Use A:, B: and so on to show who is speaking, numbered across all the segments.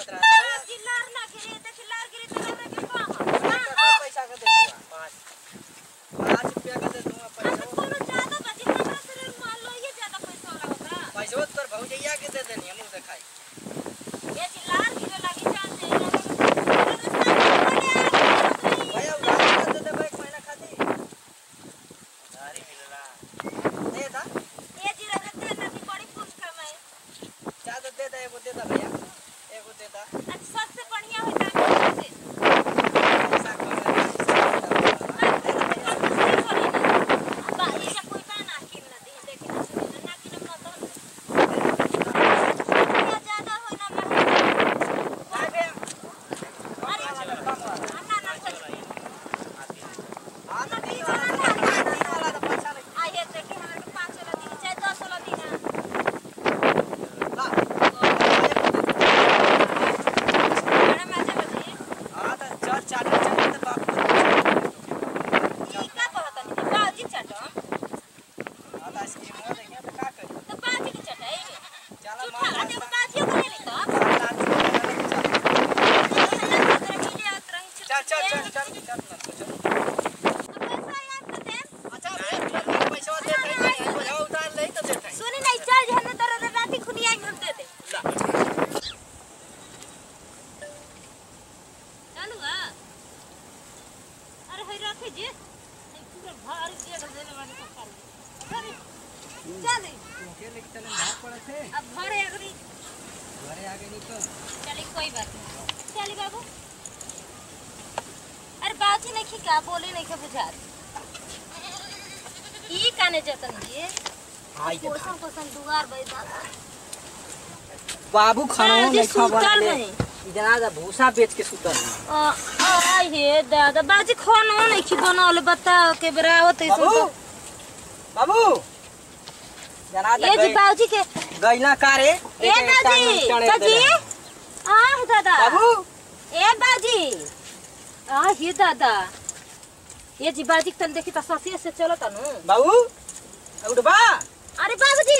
A: आवत रहा
B: चिल्लार ना गिरी त चिल्लार गिरी त हमरा के कम
A: कितना पैसा का दे दूंगा पाँच पाँच रुपया का दे दूंगा पैसा
B: कोनो ज्यादा बची हमरा से मान लो ये ज्यादा पैसा वाला होता
A: पैसा तोर भौजैया के दे देनी हम देखाई
B: ये चिल्लार गिरे लगी जान दे
A: भैया उधार दे देबे एक महीना खातिर
C: गाड़ी मिलला
A: दे दा
B: ये जीरा रहते ना कि बड़ी पूछ कमाए
A: ज्यादा दे दे एगो दे दा भैया एगो दे दा
B: अच्छा सबसे बढ़िया होता है से
A: पैसा कम है दे दा भैया
B: बा ये सब कोई बा ना किन ना दे देखे ना सुने ना किन ना तो ये ज्यादा होई ना महंगा
A: काय बे
B: अरे अन्ना ना कोई
A: हां तो तीन वाला तीन वाला तो पैसा नहीं
B: आइए देखे हमरा के पांच वाला दी चाहे दस वाला दी ना
A: ला
B: मैडम आजा बजी
A: हां तो चार चार चार तो बाप
B: ई का कहत नहीं बाजी चटो
A: हां तो आइसक्रीम हो देंगे तो का करी
B: तो बाजी की चटाई
A: चलो
B: झूठा
A: मार
B: आते बाजियो को ले ली तो
A: चल चल चल चल चल चल
B: पैसा याद कर दे
A: अच्छा पैसा दे दे बुझाओ उतार ले तो दे दे
B: सुनी नहीं चल जहन तर राती खुनिया हम दे दे चलू आ अरे हई रखे जे हई पूरा भारी जे देले वाली को कर अरे चल
A: के लेके चले भाग पड़े थे
B: अब घरे अगरी
A: घरे आगे नहीं तो
B: चली कोई बात नहीं चली बाबू अरे बाजी नहीं का बोले नहीं के बुझात ई काने जतन जी
A: आई के
B: कोसम कोसम दुआर बैठा
A: बाबू खाना
B: जी
A: नहीं खा
B: सुतल
A: ले
B: नहीं
A: इतना दा भूसा बेच के सुतल है।
B: आ हे दादा बाजी खाना नहीं की बनावले बता के बरावत है
A: बाबू
B: सुन
A: बाबू जना
B: ये जी बाजी के
A: गैला कारे
B: ए बाजी बाजी आ हे दादा
A: बाबू
B: ए बाजी आ हे दादा ये जी बाजी के तन देखी त ससिए से चलो तनु
A: बाबू उठबा
B: अरे बाबूजी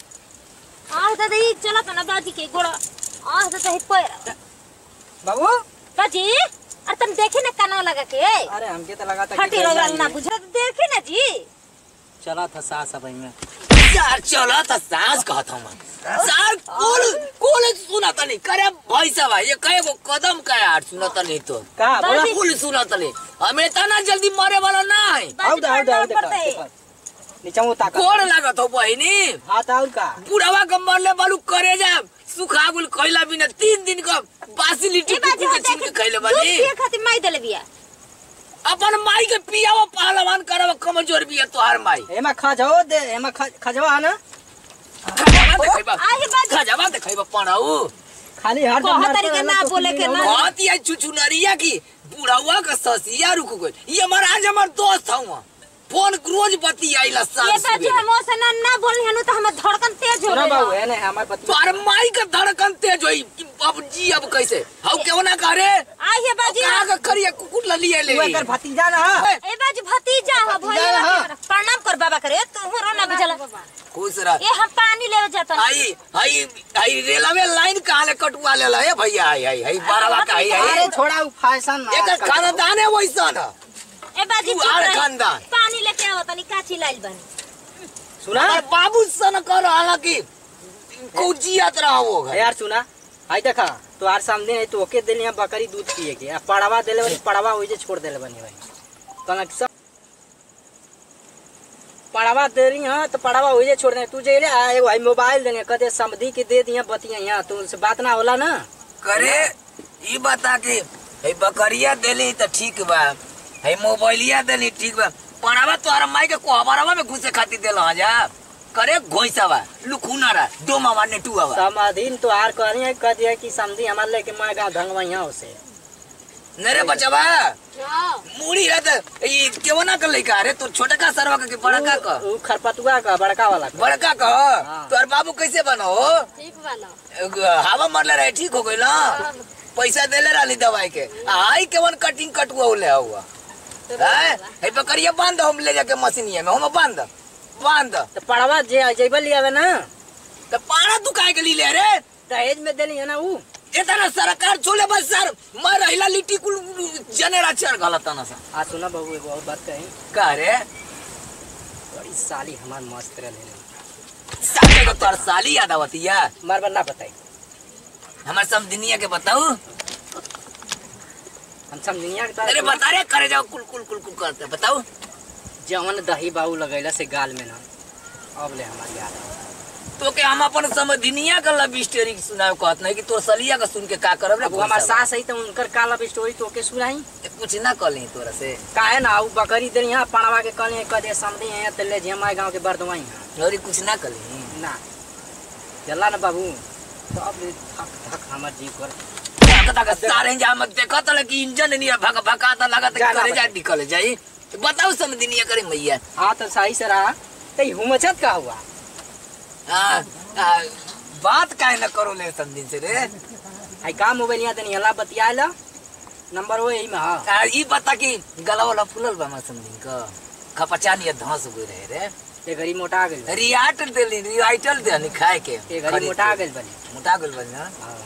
B: आ हे दादा ई चलो तना बाजी के गोड़ा आ हे दादा ही पैर
A: बाबू
B: बाजी अरे तुम देखे ना काना लगा के
A: अरे हमके तो लगा था
B: फटी रगड़ा ना बुझा तो देखे ना जी
A: चला था सास अब में
C: यार चला त सास कहत हूं मैं सार कुल कुल सुना त नहीं करे भैसा भाई ये कहे को कदम का यार सुना त नहीं तो
A: का बोला
B: बाजी-
C: कुल सुना त नहीं हमें तना जल्दी मरे वाला ना है
A: आउ दा आउ दा आउ
B: पड़ता है।
A: दा नीचे वो ताका
C: कोड़ लागत हो बहिनी
A: हाथ आउ का
C: बुढ़ावा के मरले बालू करे जा सुखा गुल खैला बिना तीन दिन का बासी लिट्टी
B: ई बाजी
C: कुकुर के छीन के खैले बानी
B: दूध खातिर माई देले बिया
C: अपन माई के पियावा पहलवान करब कमजोर बिया तोहार माई
A: एमा खजाओ दे एमा ख- खजवा ना
C: खजावा देखैबा
B: आहे बाजी
C: खजावा देखैबा पढ़ाऊ
A: खाली हर
B: कहा तरीके ना बोले के ना
C: बहुत ही चुचु नरिया की बुढ़ावा का ससिया रुक गई ये हमारा आज हमार दोस्त हूँ फोन रोज बती आइला
B: ये
C: साल
B: बाजी हम से ना ना बोलनी हनु तो हमर धड़कन तेज हो
A: सुना बाबू
B: गई
A: है ने हमार पति
C: तोहर माई का धड़कन तेज होई कि अब जी अब कैसे हाउ क्यों ना करे
B: आहे बाजी
C: कहाँ का करिया कुकुर ललिए ले
A: तू एकर भतीजा ना है
B: ए बाजी भतीजा हो
A: भतीजा
B: भैया
A: हाँ।
B: के प्रणाम कर बाबा करे तू हो ना बुझला
C: खुश रह
B: ए हम पानी लेवे जाता
C: आई आई आई रेलवे लाइन कहाँ ले कटुआ ले ला ए भैया आई आई आई बारह का आई आई
A: अरे छोड़ा उ फैशन ना
C: एक खानदान है वैसा ना
B: ए बाजी
C: तू
B: चुप
C: आर
B: रही।
C: खानदान।
B: पानी लेके आओ तनी काची लाइल बनी
A: सुना
C: अगर बाबू सन कर हालांकि कौची यात्रा हो गए
A: यार सुना आई देखा तो आर सामने है तो ओके देली हम बकरी दूध पिए के आ पड़वा देले बनी पड़वा ओइ जे छोड़ देले बनी भाई कनक सब पड़वा दे रही हां तो पड़वा ओइ जे छोड़ दे तू जे ले आ एगो भाई मोबाइल देने कदे समधी के दे दिया बतिया यहां तो उनसे बात ना होला ना
C: करे ई बता के हे बकरिया देली तो ठीक बा हे मोबाइलिया देली ठीक बा पढ़ावा तोहरा माई के कोहबरवा में घुसे खातिर देला जा करे घोइसावा लुखुना रा दो मामा ने टुआवा
A: समाधीन तो आर कहनी है कह दिया कि समधी हमारे लेके मैं गाँव धंगवा यहाँ से
C: नरे बचवा मुड़ी रहत ई केवना कर लइका रे तोर छोटा का सरवा के बड़का का
A: उ खरपतुआ का बड़का वाला का।
C: बड़का का
A: हाँ।
C: तोर बाबू कैसे बनो
B: ठीक वाला
C: हवा मरले रहे ठीक हो गई ना पैसा देले रहली दवाई के आई केवन कटिंग कटुआ ले हुआ हैं? हे बकरिया बांध हम ले जाके मशीनिया में हम बांध बांध
A: तो पड़वा जे जेबल लिया ना
C: तो पाना तू काहे के लिए ले रे
A: दहेज में देली है ना उ
C: इतना सरकार छोले बस सर मैं रहिला लिट्टी कुल जनेरा चढ़ गलत ना सर
A: आ सुना बहू एगो और बात कही
C: का रे
A: बड़ी साली हमार मस्त रहे
C: साले को तोर साली याद आवतिया
A: मार बार ना बताई
C: हमार सब दुनिया के बताऊ
A: हम समझनिया के
C: अरे बता रे करे जाओ कुल कुल कुल कुल करते बताऊ
A: जवन दही बाऊ लगैला से गाल में ना अब ले हमारी याद आवा।
C: तो के हम अपन समझनिया का लव स्टोरी सुनाओ कहत नहीं कि तोर सलिया का सुन के का करब रे
A: अब वो हमार सास है तो उनकर का लव स्टोरी तो के सुनाई
C: कुछ ना कली तोरा से
A: काहे ना उ बकरी देनी यहाँ पड़वा के कल कदे समझी है तेले झेमाए गाँव के बरदवाई हैं
C: और कुछ ना कली
A: ना चला ना बाबू तो अब थक थक हमार जीव कर
C: तक सारे जा मत देखो तो कि इंजन नहीं भग भगाता लगा तो
A: जाना
C: करे जा
A: बताइए।
C: निकल जाई तो बताओ समझनिया करे मैया
A: हाँ तो सही से रहा तो हुमचत का हुआ
C: हाँ, हाँ, बात काहे ना करो ले समझिन से रे
A: आई काम मोबाइल यहाँ तनी हला बतियाला नंबर वो यही में हाँ
C: आ, ई बता कि गला वाला फुलल बा समझिन का खपचा नहीं धंस गई रहे रे
A: ये घड़ी मोटा गई
C: रियाटल देली रियाटल देनी खाए के
A: ये घड़ी
C: खरीद
A: मोटा
C: के।
A: गई बनी
C: मोटा गल बनी ना
A: हाँ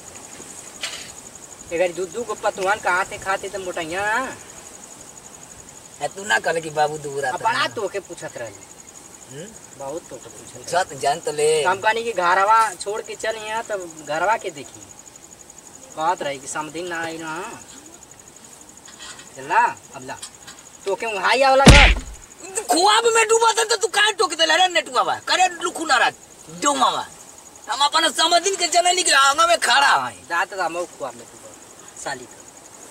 A: ये घड़ी दूध दूध को पतुआन कहाँ थे खाते तो मोटाइया
C: आ, तू ना कहले कि बाबू दूर
A: अब बड़ा तो के पूछत रहे
C: हम्म?
A: बहुत तो के पूछत रहे
C: छत जान तो ले
A: हम कहनी कि घरवा छोड़ के चल यहाँ तब घरवा के देखी कहत रही कि समथिंग ना आई ना चला अब ला तो के हाई आवला घर
C: खुआब में डूबा था तो तू काहे टोक देला रे नेटुआ बा करे लुखु ना रात डोमा बा हम अपन समझिन के जननी के आंगा में खड़ा है
A: जात दा मौ खुआ में तू साली का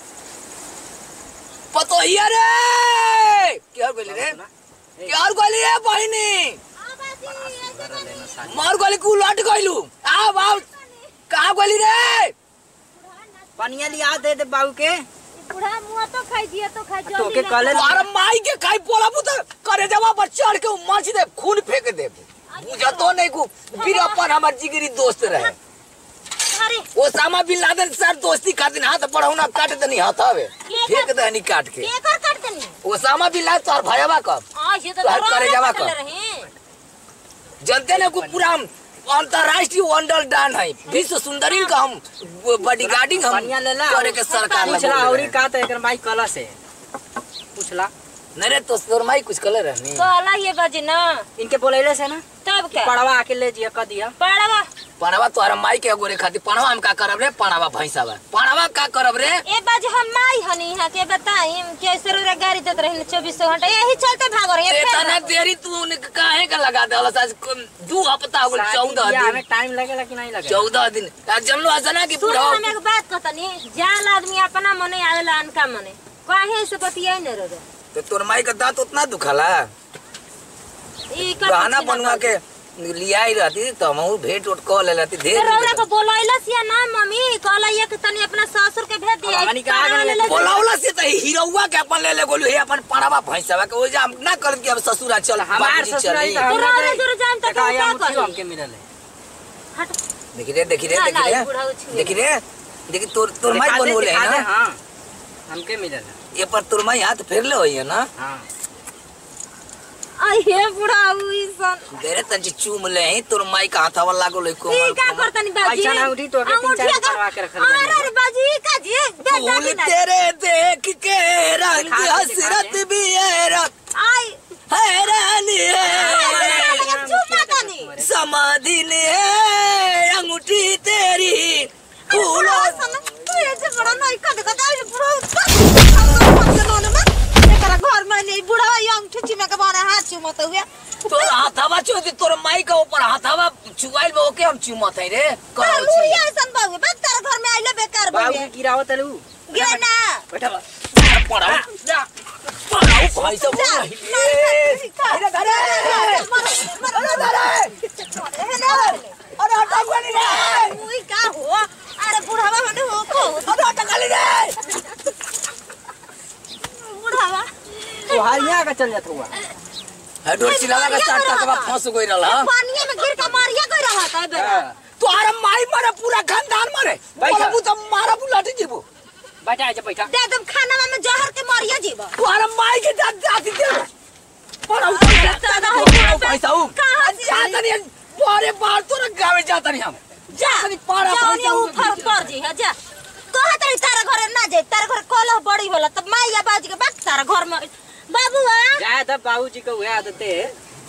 C: पतो हिया रे क्या बोली रे
A: सुना? ए,
C: क्या बोली रे बहिनी
A: बड़ा सुंदर रहले ना साली
C: मार गोली कु लट गइलू आ बाऊ कहाँ गोली रे
A: पनिया लिया दे दे बाबू के
B: बूढ़ा मुआ तो खाई दिया तो खाई
A: तो के कले
C: और माई के खाई पोला पुत करे जवा पर चढ़ के मर्च दे खून फेंक दे बुझा तो नहीं को फिर अपन हमार जिगरी दोस्त रहे
B: अरे
C: ओसामा बिन लादेन सर दोस्ती खातिर हाथ बढ़ौना काट देनी हथावे फेंक देनी काट के
B: के कर काट देनी
C: ओसामा बिन लादेन तोर भयवा कब
B: आ ये तो
C: तो हर
B: डरा
C: करे
B: रहे
C: जावा
B: पकड़
C: कर।
B: रहे
C: जनते ने को पूरा हम अंतरराष्ट्रीय वंडर डान है विश्व सुंदरी का हम बॉडी गार्डिंग हम
A: पनिया ले ला
C: करे के सरकार ला
A: पूछला
C: बोल
A: औरी
C: रहे
A: का तो एकर माई कला से पूछला
C: हैं। नहीं रे तो तोर माई कुछ कले रहनी
B: कहला ये बाजी ना
A: इनके बोलैले से ना
B: तब
A: कि
B: क्या
A: पड़वा आके ले जिया क दिया
B: पड़वा
C: पणवा तोहरा माई के गोरे खातिर पणवा हम का करब रे पणवा भैंसा बा पणवा का करब रे
B: ए बाजी हम माई हनी यहाँ के बताई कैसे रे गाड़ी देत रही चौबीस घंटा यही चलते भाग रहे हैं
C: इतना देरी तू ने काहे का लगा दे आज दू हफ्ता हो गइल
A: शादी
C: चौदह
A: बियाह में
C: दिन
A: टाइम लगेला कि नहीं लगेला
C: चौदह दिन आज जनलो असना की
B: सुनो
C: पूरा
B: हम एक बात कहतनी जान आदमी अपना मने आवेला अनका मने काहे से पतिया न रो
C: तो तोर माई का दांत उतना दुखला
B: ई कर
C: गहना बनवा के लिया ही रहती तो हम भेंट उठ कह ले रहती ढेर
B: रौरा को बोलैलस या ना मम्मी कहला ये कि तनी अपना ससुर के भेज दिया
A: अब हमनी के आगे ले-
C: बोलावला से तो हीरोवा के अपन ले ले गोलू हे अपन पणवा भैंसा के ओ जा हम ना कर कि अब ससुरा चल
A: हमार
C: बाबूजी
A: ससुर आई
C: चली।
A: तो हम
B: तो
A: ना
B: रौरा
A: जाई।
B: जरूर जान तक
A: देखा,
B: हम
A: यहाँ
B: क्या
A: मुट्ठी
B: करी?
A: हमके मिलल है
B: हट
C: देखी रे देखी रे
B: ना,
C: देखी
B: ना,
C: रे
B: बूढ़ा उछिल
C: देखी रे देखी तोर तोर माई
A: दिखा दे,
C: बनवले
A: दिखा
C: है
A: दे,
C: ना
A: हाँ हमके मिलल है
C: ये पर तोर माई हाथ फेर ले होई है ना
A: हाँ
B: आई हे बुढ़ा हुई सन
C: तेरे तंज चूम ले ही तोर माई का हाथवा लागो ले
B: ई
C: कोमल
B: का
C: कोमल
B: करतनी बाजी
A: ऐसा ना उठी तो अगर तीन चार
B: अंगूठिया
A: करवा के रखल बानी।
B: अरे अरे बाजी ई का जी दे
C: फूल
B: दे
C: तेरे देख के रंग
A: दिखा दे, दिखा
C: हसरत
A: दे।
C: भी है रत
B: आई
C: हैरानी
B: अरे
C: है
B: अरे चुम्मा तनी
C: समाधि ने है अंगूठी तेरी फूलों
B: सन तू ये से बड़ा नहीं कर देखा जाए बुढ़ा एकरा घर में नहीं बुढ़ा यंग ठिची में के बारे हाथ चुमत हुए
C: तोर हाथवा चोदी तोर माई का ऊपर हाथवा चुवाइल बा ओके हम चुमत है रे करो
B: लुड़िया ऐसन बाबू बस तेरे घर में आइले बेकार
A: बाबू
B: बाबू
A: की गिरावत है लू
B: गिरे ना
A: बैठा बा।
C: पड़ाओ
A: जा
C: पड़ाओ भाई सब
B: जा
C: अरे धरे अरे हटा गोली रे
B: मुई का हो अरे बुढ़ावा हने हो को
C: अरे हटा गोली रे
B: बुढ़ावा
A: तोहार यहाँ का चल जात हुआ
C: है डोर चिलावा का चार तक बा फंस गई रहला
B: पानी में गिर के मारिया कोई रहा था बे
A: हाँ।
C: तोहरा माई मारे पूरा खानदान मारे
A: बैठा।
C: बोलबू तो मारा बुलाटी जीबू
A: बैठा आजा बैठा
B: दे तुम खाना में जहर के मारिया जीवा
C: तोहरा माई के दांत जाती दे पड़ाओ
B: दादा हो गया बे।
C: पैसा हूं
B: कहाँ से?
C: जाता नहीं बारे बार तोरा गावे जाता नहीं हम
B: जा
C: अरे पाड़ा
B: जा
C: भाई
B: ओनिया ऊपर पर जी है जा कहा तरी तारा घरे ना जाए तारा घरे कलह बड़ी होला तब माई या बाजी के बात तारा घर में बाबू आ
A: जाए तब बाबूजी का वह आदत है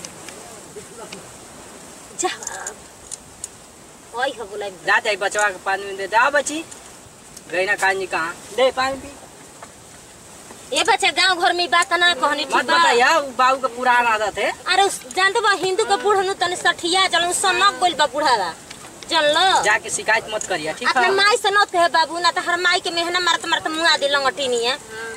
B: जा ओई हो बोला
A: जा जाए बचवा के पानी में दे दे आ बची गई ना कान जी कहाँ दे पानी पी
B: ये बच्चा गांव घर में ई बात ना कहनी
A: मत
B: ठीक बा
A: बताइया उ बाबू का पुराना आदत है
B: अरे उस जानते बा हिंदू के बूढ़ नु तने सठिया जल उ सनक बोल बा बूढ़ावा जानलो
A: जाके शिकायत मत करिए ठीक
B: अपने
A: है
B: माई से न कहे बाबू ना तो हर माई के मेहना मारत मारत मुंह आदि लंगटी नहीं है